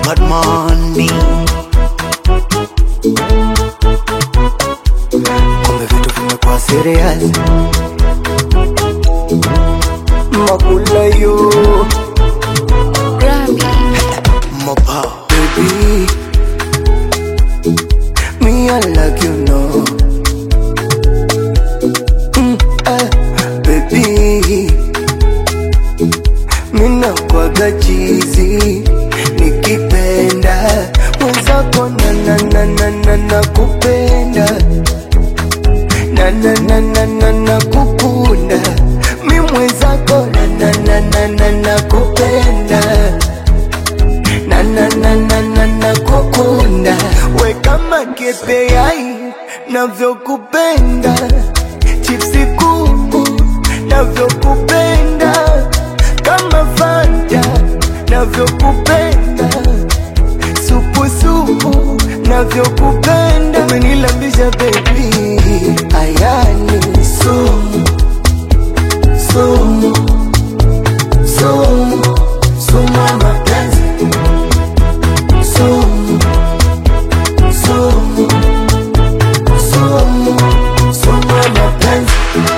got money. Kumbe vitu vimekuwa serious. Makula yo Mopa baby Me I like you know mm, eh, Baby Mina kwaga chizi Nikipenda Mwenzako na na na na na na kupenda Na na na na na na kukunda Mi mwenzako na na na na na na kupenda na na na na na na kukunda we kama kepeai navyokupenda chipsi kuku navyokupenda kama fanta navyokupenda supusupu navyokupenda umenilambisha bebi ayani sumu sumu sumu sumu ya mapenzi sumu sumu sumu sumu ya mapenzi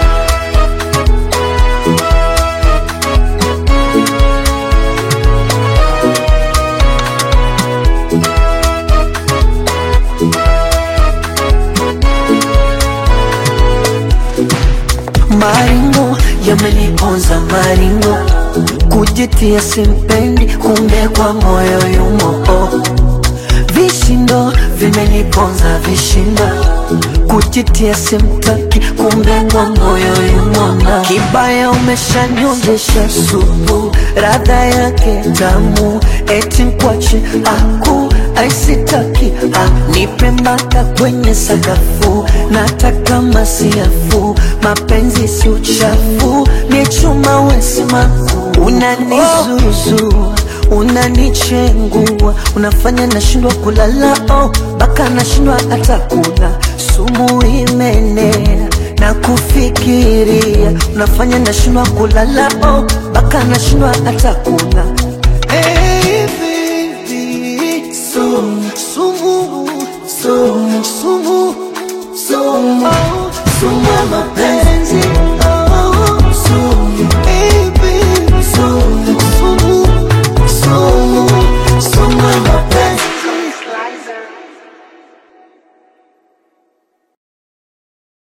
Maringo yameniponza maringo, kujitia simpendi, kumbe kwa moyo yumo. Oh. Vishindo vimeniponza vishindo, kujitia simtaki, kumbe kwa moyo yumo. na Kibaya umeshanyonjesha supu, radha yake tamu, eti mkwache aku aisitaki ah, nipe mpaka kwenye sakafu, nataka masiafu, mapenzi si uchafu, ni chuma wesimaku, unanizuzu unanichengua, unafanya nashindwa kulala, oh, baka nashindwa hata kula, sumu imenea na kufikiria, unafanya nashindwa kulala, oh, baka nashindwa hata kula